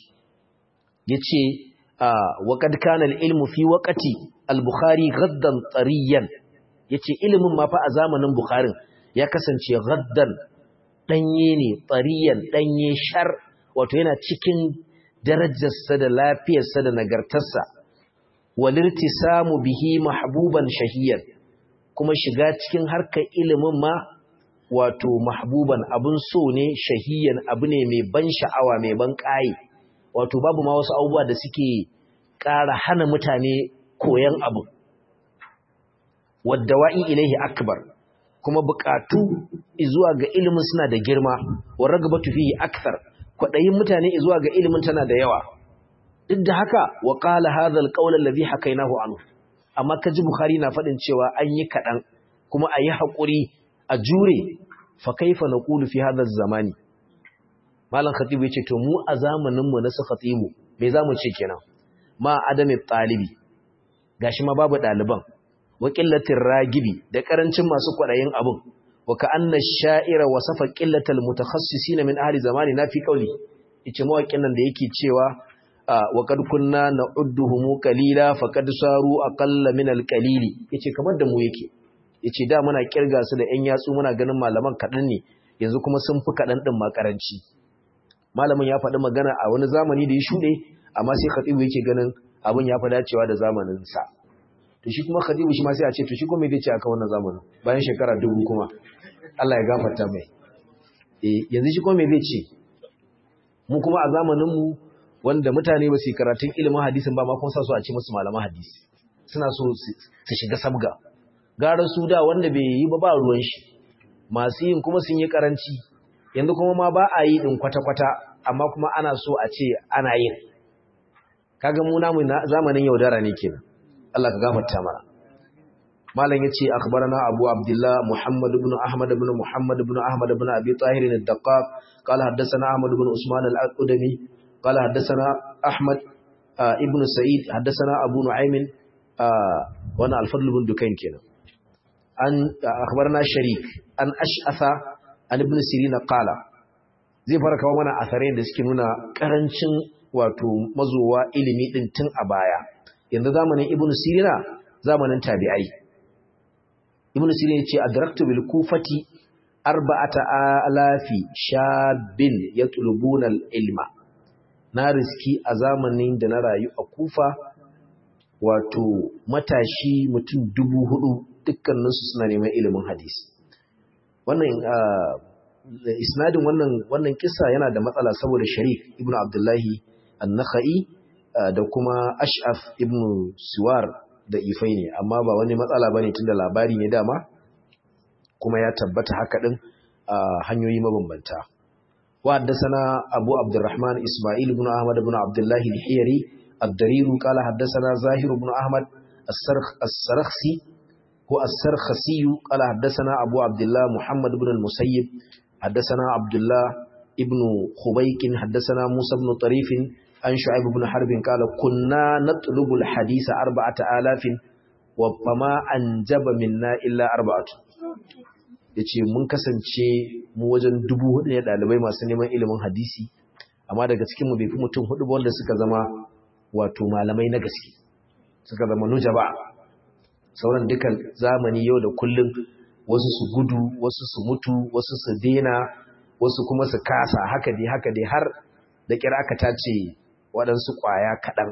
ya ce waƙad kana ilmu fi waƙati al-bukhari gaddan tsariyan ya ce ilimin ma fa a zamanin bukharin ya kasance gaddan ɗanye ne tsariyan ɗanye shar wato yana cikin darajarsa da lafiyarsa da nagartarsa walirtisamu bihi mahbuban shahiyan kuma shiga cikin harkar ilimin ma wato mahbuban abun so ne shahiyan abu ne mai ban sha'awa mai ban ƙayi wato babu ma wasu abubuwa da suke ƙara hana mutane koyan abu wadda wa'i ilaihi akbar kuma buƙatu zuwa ga ilimin suna da girma wa ragabatu fihi akthar kwaɗayin mutane zuwa ga ilimin tana da yawa duk da haka wa qala hadha alqawl alladhi hakainahu anhu amma kaji bukhari na fadin cewa an yi kadan kuma ayi hakuri a jure fa kaifa naqulu fi hadha zamani malam khatibu yace to mu a zamanin mu na su khatibu me zamu ce kenan ma adami talibi gashi ma babu daliban wa qillatir ragibi da karancin masu kwadayin abun wa ka anna sha'ira wasafa qillatal mutakhassisin min ahli zamani na fi qawli yace mawaƙin nan da yake cewa wa kad kunna na'udduhum qalila faqad saru aqalla min alqalili yace kamar da mu yake yace da muna kirga su da ƴan yatsu muna ganin malaman kadan ne yanzu kuma sun fi kadan din makaranci malamin ya faɗi magana a wani zamani da ya shuɗe amma sai khatibu yake ganin abin ya fi dacewa da zamanin sa to shi kuma khatibu shi ma sai a ce to shi kuma me zai ce akan wannan zamanin bayan shekara dubu kuma Allah ya gafarta mai eh yanzu shi kuma me zai ce mu kuma a zamanin mu wanda mutane ba su yi karatun ilimin hadisin ba ma kuma sa su a ce musu malaman hadisi suna so su shiga sabga gara su da wanda bai yi ba ba ruwan shi masu yin kuma sun yi karanci yanzu kuma ma ba a yi din kwata-kwata amma kuma ana so a ce ana yin kaga mu namu zamanin yaudara ne kenan Allah ka gafarta mana malam yace akhbarana abu abdullah muhammad ibn ahmad ibn muhammad ibn ahmad ibn abi tahir ad-daqqaq qala haddathana ahmad ibn usman al-aqdami قال حدثنا أحمد آه ابن سعيد حدثنا أبو نعيم آه وانا الفضل بن دكين كنا أن أخبرنا شريك أن أشأث an ibn sirina qala zai fara kawo mana asarai da suke nuna karancin wato mazowa ilimi din tun a baya yanzu zamanin ibn sirina zamanin tabi'ai ibn sirina yace adraktu bil kufati arba'ata alafi shabin yatlubuna al ilma na riski a zamanin da na rayu a kufa wato matashi mutum dubu hudu dukkaninsu suna neman ilimin hadisi wannan isnadin wannan wannan kissa yana da matsala saboda sharif ibnu abdullahi an-nakhai da kuma ash'af ibnu siwar da ifai ne amma ba wani matsala bane tunda labari ne dama kuma ya tabbata haka din hanyoyi mabambanta wa haddathana abu abdurrahman isma'il ibn ahmad ibn abdullahi al-hiyari ad-darir qala haddathana zahir ibn ahmad as-sarkhsi هو السرخسي قال حدثنا أبو عبد الله محمد بن المسيب حدثنا عبد الله ابن خبيك حدثنا موسى بن طريف عن شعيب بن حرب قال كنا نطلب الحديث أربعة آلاف وما أنجب منا إلا أربعة yace mun kasance mu wajen dubu hudu ne dalibai masu neman ilimin hadisi amma daga cikin mu bai fi mutum hudu ba wanda suka zama wato malamai na gaske suka zama nujaba sauran dukan zamani yau da kullum wasu su gudu wasu su mutu wasu su dena wasu kuma su kasa haka dai haka dai har da kira aka tace waɗansu ƙwaya kaɗan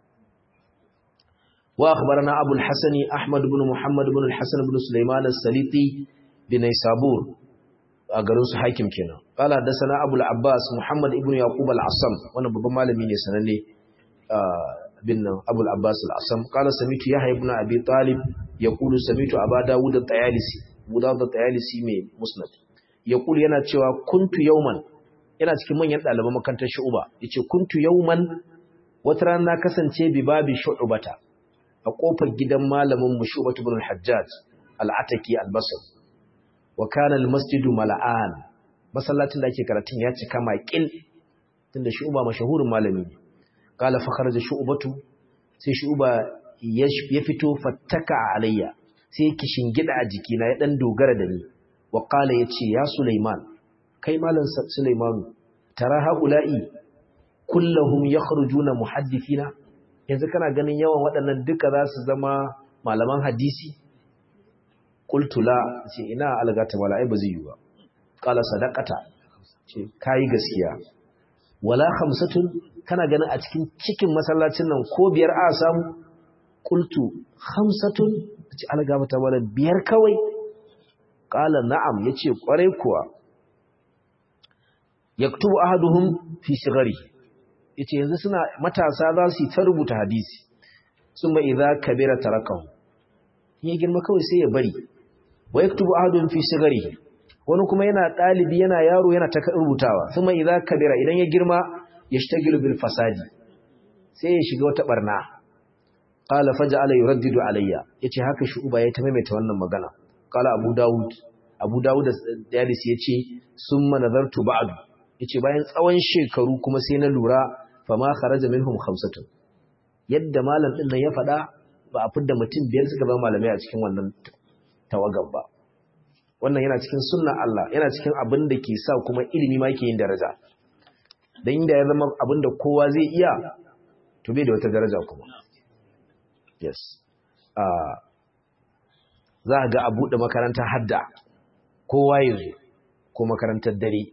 wa akhbarana abul hasani ahmad ibn muhammad ibn al-hasan ibn sulaiman as-saliti bin sabur a garin su hakim kenan qala hadathana abul abbas muhammad ibn yaqub al-asam wannan babban malami ne sananne bin abul abbas al-asam qala samitu yahya ibn abi talib yaqulu samitu aba dawud at-tayalisi abu dawud at-tayalisi mai musnad yaqulu yana cewa kuntu yawman yana cikin manyan ɗaliban makarantar shu'uba yace kuntu yawman wata rana na kasance bi babi shu'ubata a kofar gidan malamin mu shu'batu ibn al-hajjaj al-ataki al-basri wa kana al-masjidu mala'an masallacin da ake karatun ya cika maƙil tunda shu'uba mashahurin malami ne qala fa kharaja shu'batu sai shu'uba ya fito fattaka alayya sai yake shingida a jikina ya dan dogara da ni wa qala yace ya sulaiman kai malam Sulaimanu tara haula'i kullahum yakhrujuna muhaddithina yanzu kana ganin yawan waɗannan duka za su zama malaman hadisi qultu la ce ina algata wala ai ba zai yi ba qala sadaqata ce kai gaskiya wala khamsatun kana ganin a cikin cikin masallacin nan ko biyar a samu qultu khamsatun ce algata wala biyar kawai qala na'am yace kwarai kuwa yaktubu ahaduhum fi sigari yace yanzu suna matasa za su ta rubuta hadisi summa idza kabira tarakahu ya girma kawai sai ya bari wa yaktubu ahaduhum fi sigari wani kuma yana dalibi yana yaro yana ta rubutawa summa idza kabira idan ya girma yashtagilu bil fasadi sai ya shiga wata barna qala faja'ala yuraddidu alayya yace haka shu'uba ya ta maimaita wannan magana qala abu daud abu daud da yadis yace summa nazartu ba'du yace bayan tsawon shekaru kuma sai na lura fa ma kharaja minhum khamsatun yadda malam din nan ya faɗa ba a fidda mutum biyar suka zama malamai a cikin wannan tawagan ba wannan yana cikin sunnan Allah yana cikin abin da ke sa kuma ilimi ma ke yin daraja dan inda ya zama abin da kowa zai iya to bai da wata daraja kuma yes uh, za ga a buɗe makarantar hadda kowa yanzu ko makarantar dare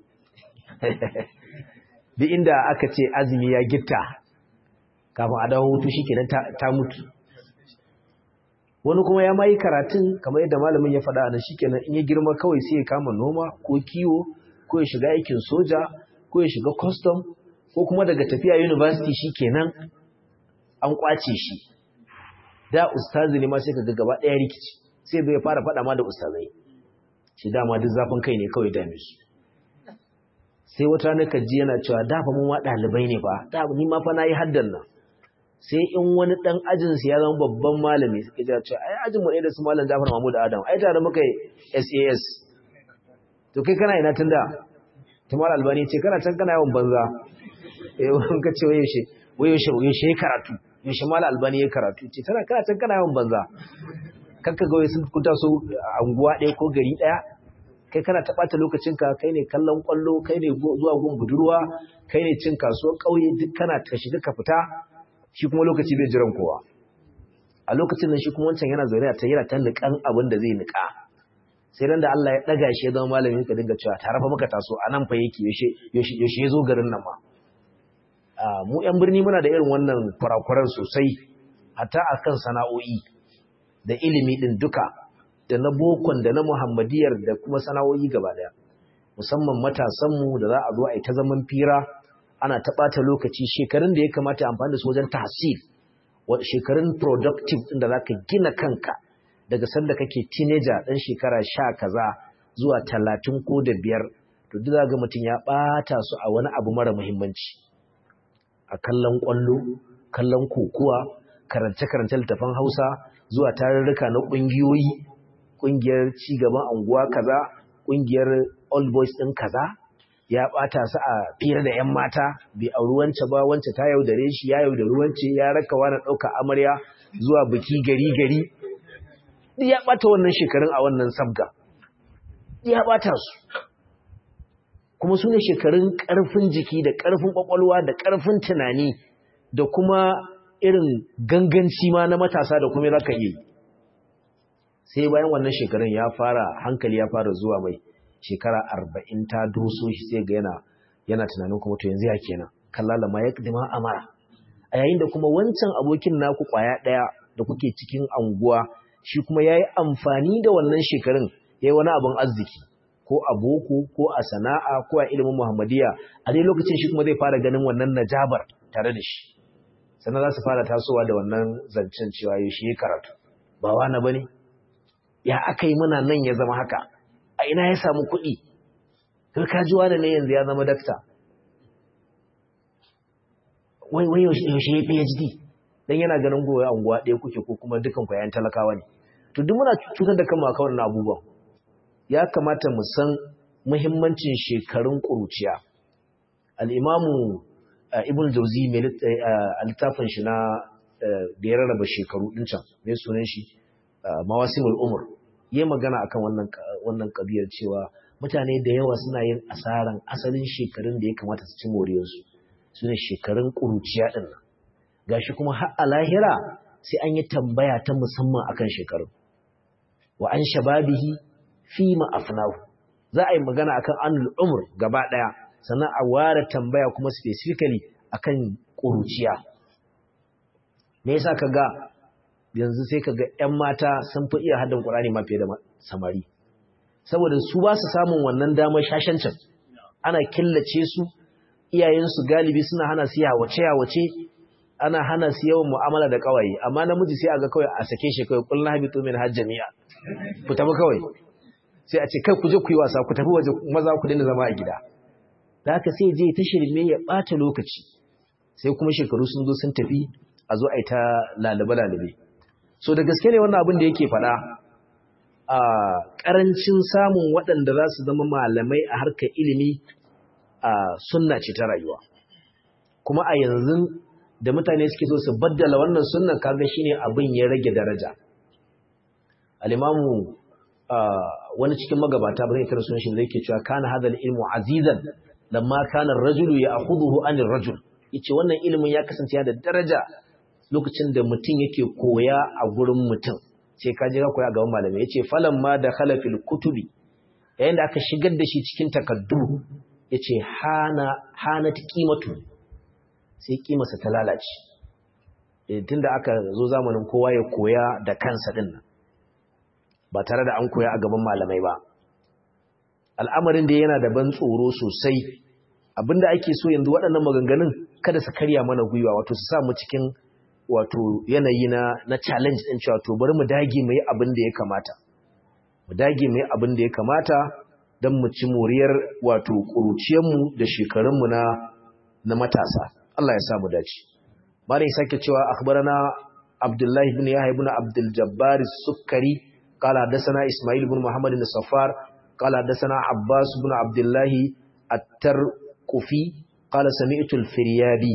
duk inda aka ce azumi ya gitta kafin a dawo hutu shi kenan ta mutu wani kuma ya mayi karatun kamar yadda malamin ya faɗa nan shikenan in ya girma kawai sai ya kama noma ko kiwo ko ya shiga aikin soja ko ya shiga custom ko kuma daga tafiya university shikenan an kwace shi da ustazi ne ma sai ka ga gaba ɗaya rikici sai bai fara faɗa ma da ustazai shi dama duk zafin kai ne kawai dame su sai wata rana kaji yana cewa da fa mun wa ɗalibai ne ba da ni ma fa nayi haddan nan sai in wani dan ajin ya zama babban malami suka ji cewa ai ajin mu ne da su malam Jafar Mahmud Adam ai tare muka SAS to kai kana ina tunda Tamal Albani ce kana can kana yawan banza eh wani ka ce waye shi waye shi waye shi karatu yaushe Mal Albani ya karatu ce tana kana can kana yawan banza kanka ga sun kunta so anguwa ɗaya ko gari ɗaya kai kana ta ɓata lokacinka kai ne kallon ƙwallo kai ne zuwa gun budurwa kai ne cin kasuwar ƙauye duk kana ta shiga ka fita shi kuma lokaci bai jiran kowa a lokacin nan shi kuma wancan yana zaune a ta yana ta niƙan abin da zai niƙa sai ran da Allah ya ɗaga shi ya zama malamin ka dinga cewa tare fa muka taso a nan fa yake yaushe ya zo garin nan ma mu yan birni muna da irin wannan kurakuran sosai hatta akan sana'o'i da ilimi din duka da na bokon da na muhammadiyar da kuma sana'o'i gaba daya musamman matasanmu da za a zo a yi ta zaman fira ana ta ɓata lokaci shekarun da ya kamata amfani da su wajen tahsil shekarun productive ɗin da za ka gina kanka daga sanda kake teenager ɗan shekara sha kaza zuwa talatin ko da biyar to duk za ga mutum ya ɓata su a wani abu mara muhimmanci a kallon ƙwallo kallon kokuwa karance-karance littafan hausa zuwa tarurruka na ƙungiyoyi ƙungiyar cigaban anguwa kaza ƙungiyar all boys ɗin kaza ya ɓata su a fira da 'yan mata bai auri wance ba wance ta yaudare shi ya yaudari wance ya raka wani ɗauka amarya zuwa biki gari gari ya ɓata wannan shekarun a wannan sabga ya ɓata su kuma su ne shekarun ƙarfin jiki da ƙarfin ƙwaƙwalwa da ƙarfin tunani da kuma irin ganganci ma na matasa da kuma zaka yi sai bayan wannan shekarun ya fara hankali ya fara zuwa mai shekara arba'in ta doso shi sai ga yana yana tunanin kuma to yanzu ya kenan kallala ma ya dima amara a yayin da kuma wancan abokin naku kwaya ɗaya da kuke cikin anguwa shi kuma ya yi amfani da wannan shekarun ya yi wani abin arziki ko a boko ko a sana'a ko a ilimin muhammadiya a dai lokacin shi kuma zai fara ganin wannan najabar tare da shi sannan za su fara tasowa da wannan zancen cewa yau shi ya karatu ba wani ba ne ya aka yi muna nan ya zama haka a ina ya samu kuɗi karkajuwa da ne yanzu ya zama dakta wai wai yaushe ya phd don yana ganin goyi anguwa ɗaya kuke ko kuma dukan kwayan talakawa ne to duk muna cutar da kanmu a kawar na abubuwan ya kamata mu san muhimmancin shekarun ƙuruciya al'imamu ibn jauzi a littafin shi na da ya rarraba shekaru ɗin can mai sunan shi mawasimul umar yi magana akan wannan wannan kabiyar cewa mutane da yawa suna yin asaran asalin shekarun da ya kamata su ci moriyarsu su ne shekarun ƙuruciya ɗin nan gashi kuma har a lahira sai an yi tambaya ta musamman akan shekarun wa an shababihi fi ma'afnahu za a yi magana akan anul umr gaba ɗaya sannan a ware tambaya kuma specifically akan ƙuruciya me yasa kaga yanzu sai kaga ƴan mata sun fi iya haddan Qur'ani ma fiye da samari saboda su ba su samun wannan damar shashancin ana killace su iyayensu galibi suna hana su yawace yawace ana hana su yawan mu'amala da kawaye amma namiji sai aga kawai a sake shi kawai kullu habitu min hajjamiya ku tafi kawai sai a ce kai ku je ku yi wasa ku tafi waje maza ku dinga zama a gida da haka sai je ta shirme ya bata lokaci sai kuma shekaru sun zo sun tafi a zo a yi ta lalube lalube so da gaske ne wannan abin da yake faɗa a ƙarancin samun waɗanda za su zama malamai a harkar ilimi a sunna ce ta rayuwa kuma a yanzu da mutane suke so su baddala wannan sunnan kaga shine abin ya rage daraja al-imamu wani cikin magabata ba zai kira sunan shi zai ke cewa kana hadal ilmu azizan lamma kana ar-rajulu ya'khudhuhu anir rajul yace wannan ilimin ya kasance da daraja lokacin da mutum yake koya a gurin mutum sai ka je ka koya gaban malami yace falan ma da khalafil kutubi yayin da aka shigar da shi cikin takaddu yace hana hanat qimatu sai kimarsa ta lalace tunda aka zo zamanin kowa ya koya da kansa din nan ba tare da an koya a gaban malamai ba al'amarin da yana da ban tsoro sosai abinda ake so yanzu waɗannan maganganun kada su karya mana gwiwa wato su sa mu cikin wato yanayi na na challenge din cewa to bari mu dage mu yi abin da ya kamata mu dage mu yi abin da ya kamata don mu ci moriyar wato ƙuruciyarmu da shekarunmu na na matasa Allah ya sa mu dace bari sake cewa akhbarana Abdullah ibn Yahya ibn Abdul Jabbar Sukkari qala hadathana Ismail ibn Muhammad ibn Safar qala hadathana Abbas ibn Abdullah At-Tarqufi qala sami'tu al-Firyabi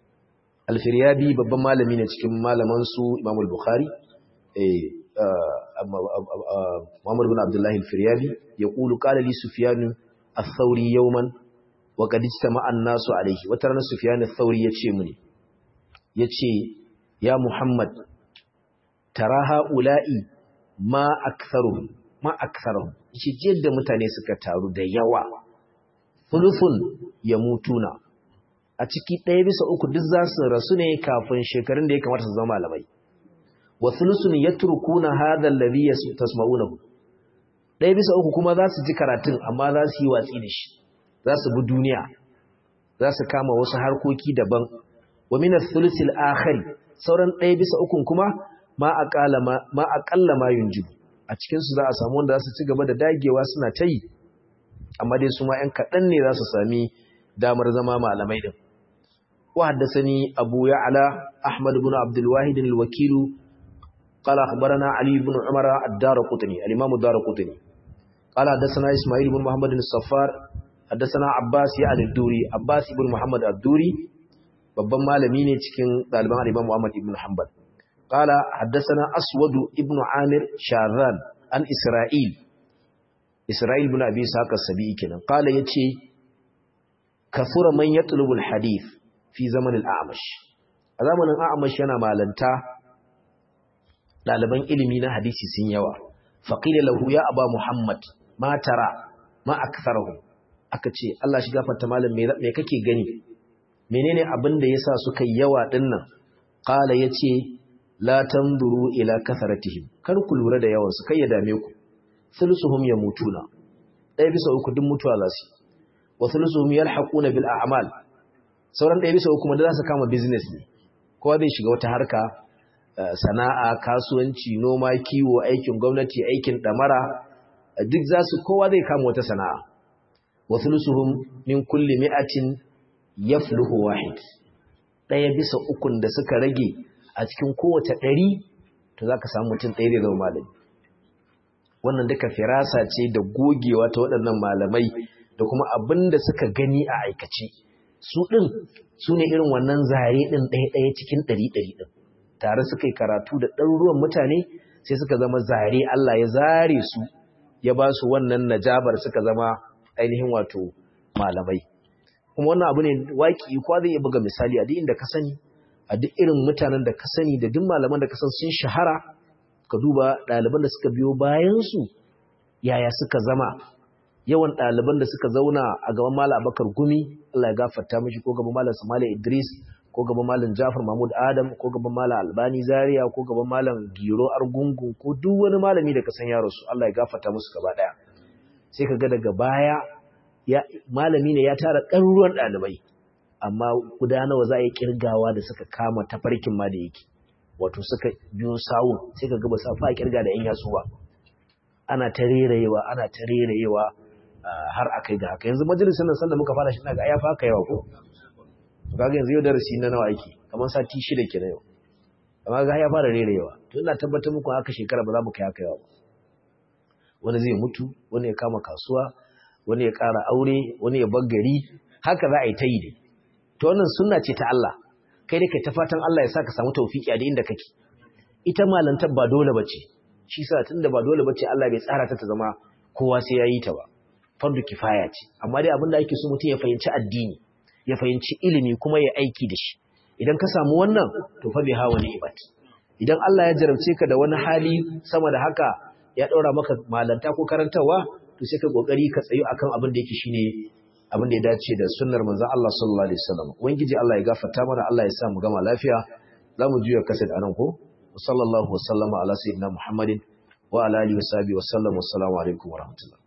al-Firyabi babban malami ne cikin malaman su Imam al-Bukhari eh Muhammad bin Abdullah al-Firyabi yaqulu qala li Sufyan ath-Thawri yawman wa qad ijtama'a an-nasu alayhi wata ranar Sufyan ath-Thawri yace mini yace ya Muhammad tara haula'i ma aktharuhum ma aktharuhum yace yadda mutane suka taru da yawa thuluthun yamutuna a ciki ɗaya bisa uku duk za su rasu ne kafin shekarun da ya kamata su zama malamai wa thuluthun yatrukuna hadha alladhi tasma'unahu ɗaya bisa uku kuma za su ji karatun amma za su yi watsi da shi za su bi duniya za su kama wasu harkoki daban wa min ath-thuluthi al-akhir sauran ɗaya bisa ukun kuma ma aqalla ma aqalla ma yunjibu a cikin su za a samu wanda za su ci gaba da dagewa suna ta yi amma dai su ma ƴan kaɗan ne za su sami damar zama malamai din wa haddathani abu ya'la ahmad ibn abdul wahid al-wakil qala akhbarana ali ibn umar ad-darqutni al-imam ad-darqutni qala haddathana isma'il ibn muhammad al-saffar haddathana abbas ya al-duri abbas ibn muhammad ad-duri babban malami ne cikin ɗaliban al-imam muhammad ibn hanbal qala haddathana aswad ibn amir sharran an isra'il isra'il ibn abi saka sabi'i kenan qala yace kasura man yatlubu al-hadith fi zaman al-a'mash a zamanin a'mash yana malanta ɗaliban ilimi na hadisi sun yawa faqila lahu ya aba muhammad ma tara ma aktharuhum aka ce Allah shi gafarta malam me me kake gani menene abin da yasa suka yi yawa dinnan qala yace la tanzuru ila kasaratihim kar ku lura da yawan su kai ya dame ku thulusuhum yamutuna ɗaya bisa uku duk mutuwa za su wa thulusuhum yalhaquna bil a'mal sauran ɗaya bisa uku kuma da za su kama business ne kowa zai shiga wata harka sana'a kasuwanci noma kiwo aikin gwamnati aikin damara duk za su kowa zai kama wata sana'a wa thulusuhum min kulli mi'atin yafluhu wahid ɗaya bisa ukun da suka rage a cikin kowace ɗari to za ka samu mutum ɗaya zai zama malami wannan duka firasa ce da gogewa ta waɗannan malamai da kuma abin da suka gani a aikace su ɗin su ne irin wannan zare ɗin ɗaya-ɗaya cikin ɗari-ɗari ɗin tare suka yi karatu da ɗaruruwan mutane sai suka zama zare Allah ya zare su ya ba su wannan najabar suka zama ainihin wato malamai kuma wannan abu ne waki kwa zai iya buga misali a duk inda ka sani a duk irin mutanen da ka sani da duk malaman da ka san sun shahara ka duba ɗaliban da suka biyo bayansu yaya suka zama yawan ɗaliban da suka zauna a gaban malam abakar gumi Allah ya gafarta mishi ko gaban malam samali idris ko gaban malam jafar mahmud adam ko gaban malam albani zaria ko gaban malam giro argungu ko duk wani malami da ka san yaro su Allah ya gafarta musu gaba ɗaya sai ka ga daga baya malami ne ya tara ɗaruruwan ɗalibai amma guda nawa za a yi kirgawa da suka kama tafarkin ma da yake wato suka biyo sawun sai ka gaba sa fa kirga da yan yatsu ba ana ta rerayewa ana ta rerayewa har akai ga haka yanzu majalisar nan sanda muka fara shi daga ya fa yawa ko kaga yanzu yau darasi na nawa aiki kamar sati shida kenan yau amma ga ya fara rerayewa to ina tabbatar muku haka shekara ba za mu kai haka yawa wani zai mutu wani ya kama kasuwa wani ya ƙara aure wani ya bar gari haka za a yi ta yi dai to wannan sunna ce ta Allah kai da kai ta fatan Allah ya sa ka samu tawfiki a inda kake ita malantar ba dole bace shi sa tunda ba dole bace Allah bai tsara ta ta zama kowa sai yayi ta ba fardu kifaya ce amma dai abinda ake so mutum ya fahimci addini ya fahimci ilimi kuma ya aiki da shi idan ka samu wannan to fa bi hawa ni'mat idan Allah ya jarabce ka da wani hali sama da haka ya daura maka malanta ko karantawa to sai ka kokari ka tsayo akan abin da yake shine abin da ya dace da sunnar manzon Allah sallallahu alaihi wasallam ubangiji Allah ya gafarta mana Allah ya sa mu gama lafiya zamu juya kasad anan ko sallallahu wasallama ala sayyidina muhammadin wa ala alihi wa sahbihi wa sallam wassalamu alaikum wa rahmatullah